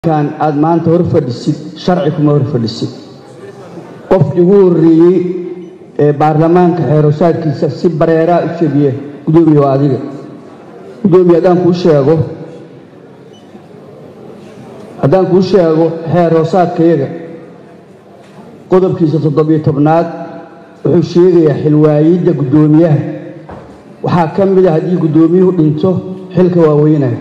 kan aad maanta hor fadhisid sharci kuma hor fadhisid qofkii ugu horreeyey ee baarlamaanka xeerosaadkiisa si bareeraa u jebiye gudoomiye waa adiga gudoomiye haddaan kuu sheego haddaan kuu sheego xeeroosaadkayaga qodobkiisa toddobiyo tobnaad wuxuu sheegayaa xilwaayidda guddoomiyaha waxaa ka mid a haddii guddoomiyuhu dhinto xilka waaweynaya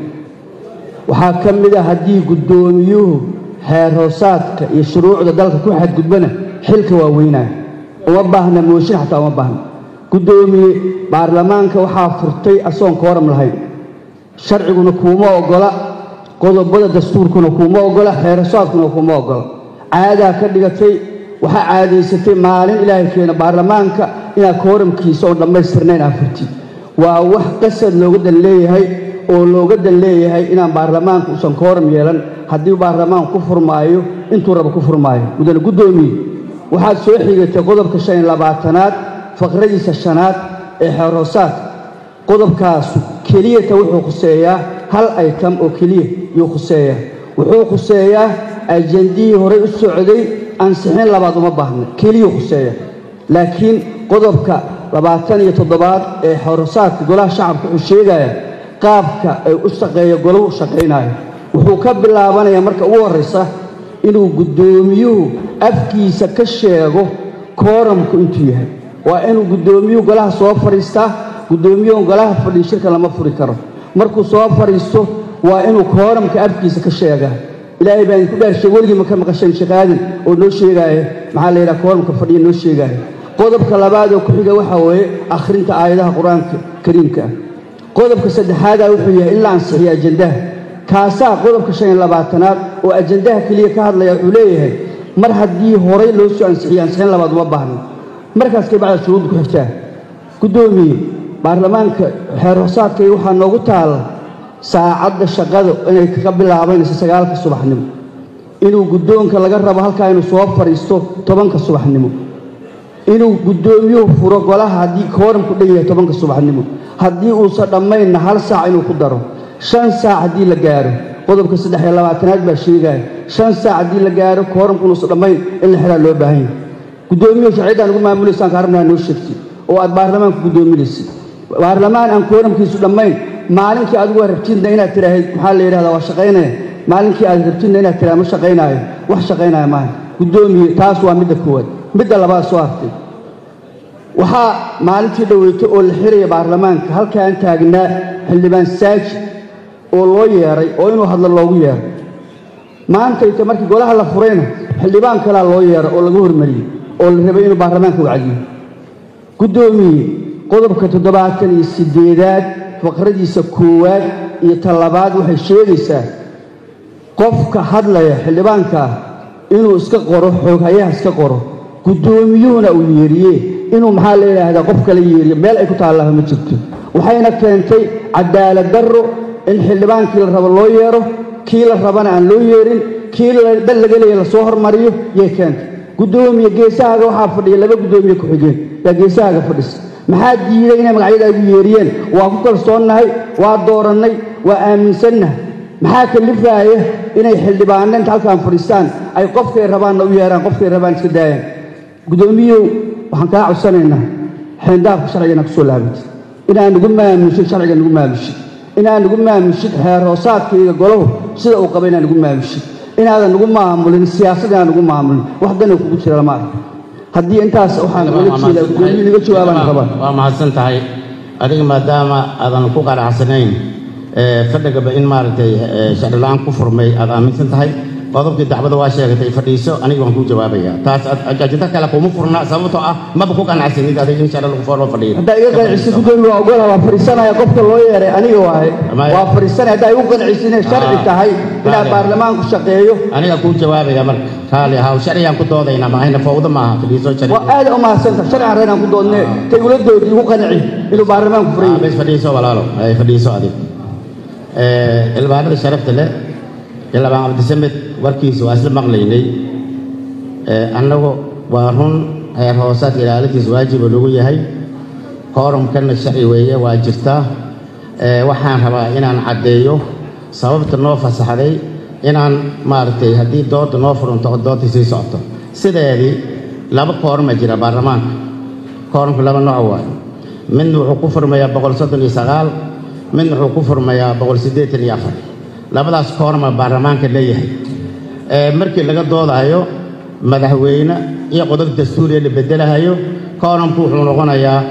waxaa ka mid a haddii guddoomiyuhu xeerhoosaadka iyo shuruucda dalka ku xadgudbana xilka waaweynaya uma baahna mooshin xataa uma baahna guddoomiye baarlamaanka waxaa furtay asoon kooram lahayn sharciguna kuuma ogola qodobada dastuurkuna kuuma ogola xeerhoosaadkuna kuuma ogola caadaa ka dhigatay waxaa caadaysatay maalin ilaahay keena baarlamaanka inaad kooramkiisa oon dhammaystirnayn aa furtid waa wax qasad looga dan leeyahay oo looga dan leeyahay inaan baarlamaanka uusan kooram yeelan haddii baarlamaanku ku furmaayo intuu raba ku furmaayo mudane guddoomiye waxaad soo xigatay qodobka shan iyo labaatanaad faqradiisa shanaad ee xeerhoosaadka qodobkaasu keliyata wuxuu khuseeyaa hal aytam oo keliya yuu khuseeyaa wuxuu khuseeyaa ajendihii horey u socday ansixin labaad uma baahna keliyuu khuseeya laakiin qodobka labaatan iyo toddobaad ee xeerhoosaadka golaha shacabka wuxuu sheegayaa qaabka ay u shaqeeyo golahu u shaqaynayo wuxuu ka bilaabanayaa marka ugu horraysa inuu guddoomiyuhu afkiisa ka sheego kooramku intuu yahay waa inuu guddoomiyuhu golaha soo fadhiistaa guddoomiyuhu golaha fadhiyo shirka lama furi karo markuu soo fadhiisto waa inuu kooramka afkiisa ka sheegaa ilaahay baa idinku dhaarshay weligii ma ka maqasheen sheekh aadan oo noo sheegaaya maxaa la yidhaha kooramka fadhiya noo sheegaaya qodobka labaad oo ku xiga waxaa weeye akhrinta aayadaha qur-aanka kariimka ah qodobka saddexaadaa wuxuu yahay in la ansixiyo ajendaha kaasaa qodobka shan iyo labaatanaad oo ajendaha keliya ka hadlaya wuxuu leeyahay mar haddii horay loo soo ansixiyo ansixin labaad uma baahno markaas kay bacda shuruudda ku xigtaa guddoomiye baarlamaanka xeer hoosaadkayga waxaa noogu taalla saacadda shaqada inay kaga bilaabanayso sagaalka subaxnimo inuu guddoonka laga rabo halkaa inuu soo fadhiisto tobanka subaxnimo inuu guddoomiyuhu furo golaha haddii kooramku dhan yahay tobanka subaxnimo haddii uusan dhammaynna hal saac inuu ku daro shan saac haddii la gaaro qodobka saddex iyo labaatanaad baa sheegaya shan saac haddii la gaaro kooramku inuusan dhammayn in la xidhaa loo baahan yahay guddoomiyuhu sharciyaddaan ugu maamulaysan kaarabnaa noo sheegtay oo aad baarlamaanka guddoominaysid baarlamaan aan kooramkiisu dhammayn maalinkii adigu rabtidna inaad tidhaahid maxaa la yidhahdaa waa shaqaynaya maalinkii aad rabtidna inaad tidhahda ma shaqaynaayo wax shaqaynaya maaha guddoomiye taas waa midda koowaad midda labaad soo hartay waxaa maalintii dhoweyto oo la xiraya baarlamaanka halkaan taagnaa xildhibaan saaji oo loo yeeray oo inuu hadlo loogu yeeray maantayta markii golaha la furayna xildhibaan kalaa loo yeeray oo laga hormariyey oo la rabay inuu baarlamaanka wacdiyo guddoomiye qodobka toddobaatan iyo siddeedaad faqradiisa koowaad iyo talabaad waxay sheegaysaa qofka hadlaya xildhibaankaa inuu iska qoro xooghayaha iska qoro guddoomiyuhuna uu yeeriye inuu maxaa la yidhaahdaa qof kala yeeriyo meel ay ku taallaha ma jirto waxayna keentay cadaalad darro in xildhibaankii la rabo loo yeero kii la rabana aan loo yeerin kii dal laga leeya lasoo hormariyo yay keentay guddoomiye geesahaaga waxaa fadhiya laba guddoomiye ku-xigeen yaa geesahaaga fadhisa maxaa diiday inay magacyadaagu yeeriyeen waa ku kalsoonnahay waa doorannay waa aaminsannahay maxaa kalifaaya inay xildhibaanna inta halkaan fadhiistaan ay qofkay rabaanna u yeeraan qofkay rabaan iska daayaan guddoomiyow waxaan kaa codsanaynaa xeendaafka sharciga ku soo laabatid inaan nugu maamushid sharciga nugu maamushid inaan nugu maamushid xeer hoosaadkayga golahu sida uu qaba inaan nugu maamushid inaadan nugu maamulin siyaasad inaan nugu maamulin wax dana kugu jira lama arko haddii intaas waxaan ula jeedaa guddoomiye naga jawaabaan rabaa waa mahadsan tahay adiga maadaama aadan ku qanacsanayn fadhigaba in maaragtay sharci la-aan ku furmay aad aaminsan tahay qodobkii dacwada waa sheegatay fadhiiso aniga waan kuu jawaabaya taas ajinta kale kuma furna sababtoo ah maba ku qanacsanid adiga in sharci lagu loo fadhiyo haddaa iga qancisid guddoomiye waa ogola waa fadhiisanaya qofka loo yeeray aniga waaye waa fadhiisanaya haddaa igu qancisid inay sharci tahay inaad baarlamaanku shaqeeyo aniga kuu jawaabaya marka raali ahaw sharcigaan ku doodayna maahayna fowdo maaha fadhiiso sharci waa aad u mahadsanta sharcigan reynaan ku doodne tay ula doodi igu qanci inuu baarlamaanku furan yahay bes fadhiiso walaalo ay fadhiiso adig xildhibaanada sharafta leh xildhibaan cabdisamed warkiisa waa isla maqlaynay annagu waa run heer hoosaadka ilaalintiisa waajiba lagu yahay kooramkanna sharci weeye waa jirtaa waxaan rabaa inaan caddeeyo sababta noo fasaxday inaan maaragtay haddii dooda noo furunto oo doodda sii socoto sideedii laba koorma jira baarlamaanka koormka laba nooc waayo midna wuxuu ku furmayaa boqol soddon iyo sagaal midna wuxuu ku furmayaa boqol siddeetan iyo afar labadaas koorma baarlamaanka leeyahay markii laga doodayo madaxweyne iyo qodob dastuuriya la bedelahayo koormku wuxuu noqonayaa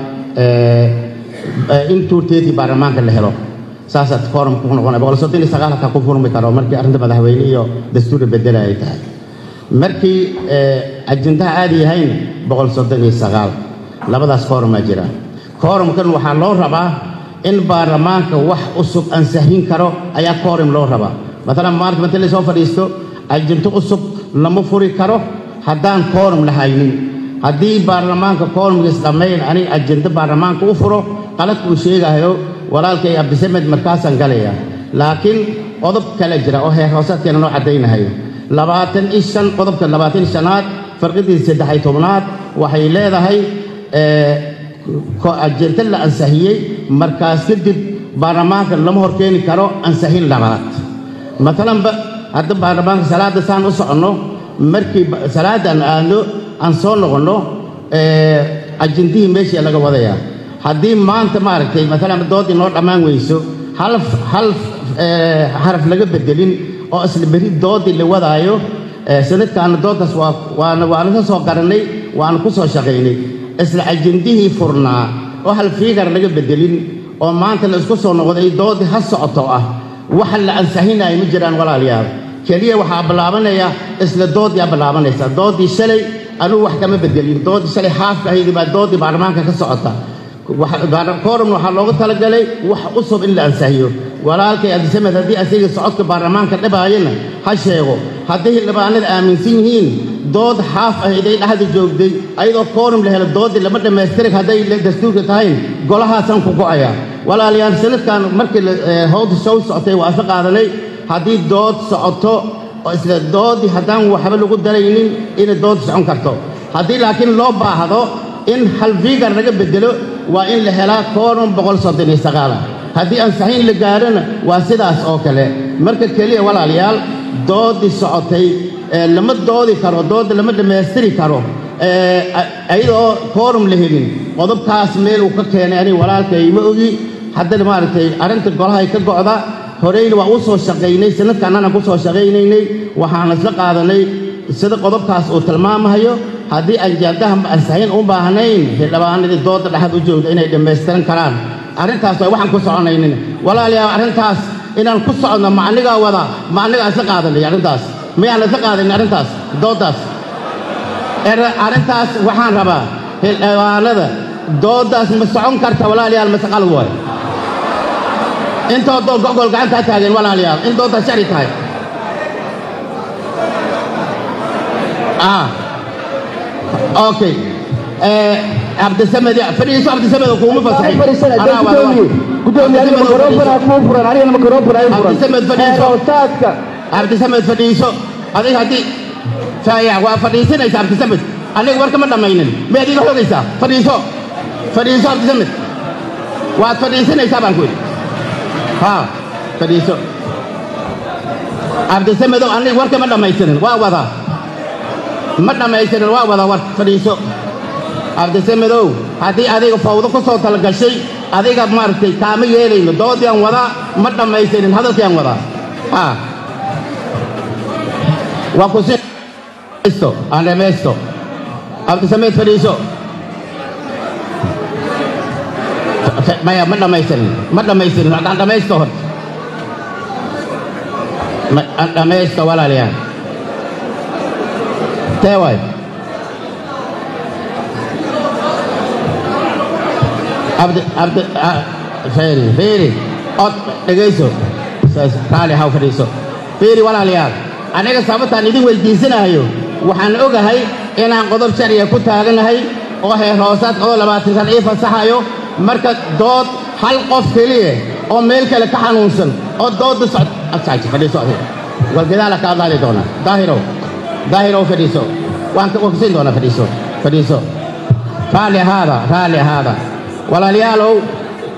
in tuurteedii baarlamaanka la helo saasaa koormku ku noqonaya boqol soddon iyo sagaal hataa ku furmi karo markii arrinta madaxweyne iyo dastuur la bedela ay tahay markii ajendaha aada yahayna boqol soddon iyo sagaal labadaas koormaa jira koorumkan waxaa loo rabaa in baarlamaanka wax cusub ansahin karo ayaa koorum loo rabaa maalan maanta markii lasoo fadhiisto ajinto cusub lama furi karo haddaan koorum la haynin haddii baarlamaanka koorumkiis dhammayn aniga ajinto baarlamaanka u furo qaladka uu sheegayo walaalkay cabdisamed markaasaan galaya laakiin qodob kale jira oo heer hoosaadkeena noo caddaynahayo labaatan iyo shan qodobka labaatan iyo shanaad farqidii saddex iyo tobnaad waxay leedahay ajinto la ansahiyey markaas kadib baarlamaanka lama horkeeni karo ansahin labaad maalanba hadda baarlamaanka salaadda saan u soconno markii salaadda aan aadno aan soo noqonno ajintihii meeshii laga wadayaa haddii maanta maaragtay maalan doodii noo dhammaan weyso hal hal xaraf laga bedelin oo isla beri doodii la wadaayo sanadkaana dooddaas waa waana waana ka soo garannay waana ku soo shaqaynay isla ajindihii furnaa oo hal fiigar laga bedelin oo maanta la isku soo noqday doodii ha socoto ah waxa la ansahinayo ma jiraan walaalayaal keliya waxaa bilaabanaya isla doodii aa bilaabanaysa doodii shalay anugu wax kama bedelin doodii shalay xaafka ahaydii baa doodii baarlamaanka ka socota koorumna waxaa loogu talagalay wax cusub in la ansahiyo walaalkay abdisamed haddii asiga socodka baarlamaanka dhibaayana ha sheego haddii xildhibaanada aaminsan yihiin dood xaaf ahayday dhexda joogday ayadoo koorum la helo doodii lama dhammaystirin hadday dastuurka tahayn golahaasaan ku go'aya walaalayaal sanadkan markii howda show socotay waa isla qaadanay haddii dood socoto oo isla doodii haddaan waxba lagu daraynin inay dood socon karto haddii laakiin loo baahdo in hal fiigar laga bedelo waa in la helaa koorum boqol soddon iyo sagaala haddii ansaxiin la gaarana waa sidaas oo kale marka keliya walaalayaal doodii socotay lama doodi karo doodda lama dhammaystiri karo ayadoo koorum la helin qodobkaas meel uu ka keenay aniga walaalkay ma ogi haddana maaragtay arrinta golahay ka go'da horeyna waa u soo shaqaynay sanadkaannana ku soo shaqaynaynay waxaan isla qaadanay sida qodobkaas uu tilmaamahayo haddii anjaadaha ansaxiin u baahnayn xildhibaanadii doodda dhexad u joogda inay dhammaystiran karaan arrintaas waa waxaan ku soconaynin walaalayaal arrintaas inaan ku soconno ma anigaa wada ma anigaa isla qaadanay arrintaas miyaan isla qaadanin arrintaas dooddaas arrintaas waxaan rabaa xildhibaanada dooddaas ma socon karta walaalayaal mase qalad waay intoo dood gogol gacantaa taageen walaalayaal in dooddaas shari tahay okay cabdisamed fadhiiso cabdisamed kuuma fasaxay cabdisamed fadhiiso cabdisamed fadhiiso adiga haddii faaya waa fadhiisanaysa cabdisamed aniga war kama dhammaynin miyaad iga xogaysaa fadhiiso fadhiiso cabdisamed waad fadhiisanaysaa baan ku yidhi ha fadhiiso cabdisamedow aniga war kama dhammaystirin waa wadaa ma dhammaystirin waa wada war fadhiiso cabdisamedow haddii adiga fawdo ku soo talagashay adiga maaragtay kaama yeelayno doodiaan wadaa ma dhammaystirin hadalkiaan wadaa ha waa ku siisto aan dhamaysto cabdisamed fadhiiso maya ma dhammaystirin ma dhammaystirin aan dhammaysto hor aan dhammaysto walaalayaal tee waay abdi abdi feeri feeri od dhegayso raali haw fadhiiso feeri walaalayaal aniga sababtaan idin weydiisanayo waxaan ogahay inaan qodob sharciga ku taaganahay oo heer hoosaad qodob labaatan kan ii fasaxayo marka dood hal qof keliya oo meel kale ka xanuunsan oo doodda socd asaaji fadhiiso adiga walgadaala ka hadlaali doona daahirow daahirow fadhiiso waan waan kusiin doonaa fadhiiso fadhiiso raalli ahaada raalli ahaada walaalayaalow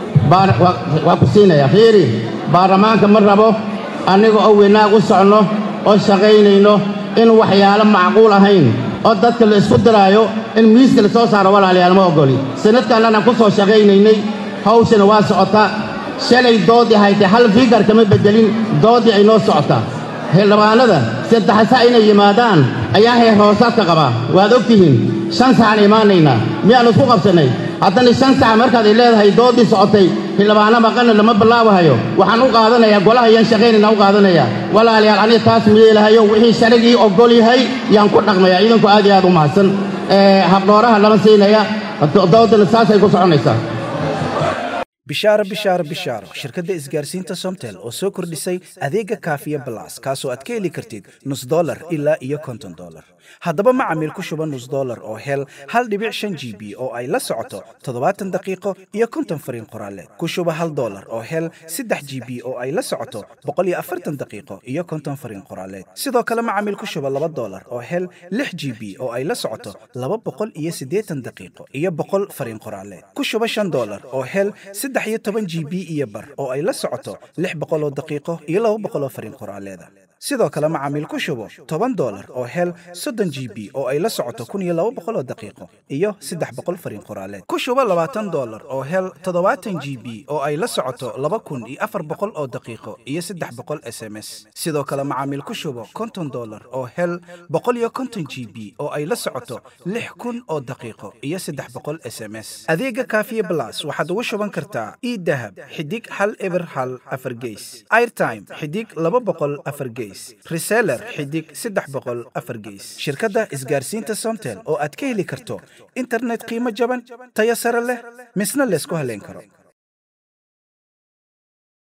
waa ku siinaya fiiri baarlamaanka ma rabo anniga oo weynaag u socno oo shaqaynayno in waxyaalo macquul ahayn oo dadka la isku diraayo in miiska la soo saaro walaalayaal ma oggoli sanadkaannanaan ku soo shaqaynaynay hawshana waa socotaa shalay doodii haytay hal figar kama beddelin doodii ay noo socotaa xildhibaanada saddexsa inay yimaadaan ayaa heer hoosaadka qabaa waad og tihiin shan saxaan imaanaynaa miyaannu isku qabsannay haddana shan saxa markaad ay leedahay doodii socotay xildhibaano maqanna lama ballaabahayo waxaan u qaadanayaa golaha yaan shaqaynayna u qaadanayaa walaalayaal aniga taas miyeelahayo wixii sharigii oggol yahay yaan ku dhaqmayaa idinku aad iyo aad u mahadsan habdhooraha lama siinaya doodana saasay ku soconaysaa bishaaro bishaaro bishaaro shirkadda isgaarsiinta somtel oo soo kordhisay adeega kaafiya balas kaasoo aad ka heli kartid nus dolar ilaa iyo konton dolar haddaba macamiil ku shuba nus dolar oo hel hal dhibic shan g b oo ay la socoto toddobaatan daqiiqo iyo konton fariin qoraaleed ku shuba hal dolar oo hel saddex g b oo ay la socoto boqol iyo afartan daqiiqo iyo konton fariin qoraaleed sidoo kale macamiil ku shuba laba dolar oo hel lix g b oo ay la socoto laba boqol iyo siddeetan daqiiqo iyo boqol fariin qoraaleed ku shuba shan dolar oo hel saddex iyo toban g b iyo bar oo ay la socoto lix boqol oo daqiiqo iyo laba boqol oo fariin qoraaleeda sidoo kale macaamiil ku shubo toban dolar oo hel soddon g b oo ay la socoto kun iyo laba boqol oo daqiiqo iyo saddex boqol fariin qoraaleed ku shubo labaatan dolar oo hel toddobaatan g b oo ay la socoto laba kun iyo afar boqol oo daqiiqo iyo saddex boqol s m s sidoo kale macaamiil ku shubo konton dolar oo hel boqol iyo konton g b oo ay la socoto lix kun oo daqiiqo iyo saddex boqol s m s adeega kaafiye blas waxaad ugu shuban kartaa idahab xidig hal eber hal afar geys airtime xidig laba boqol afar geys reseller xidig saddex boqol afar geys shirkadda isgaarsiinta somtel oo aad ka heli karto internet qiimo jaban tayo sare leh misna laysku haleyn karo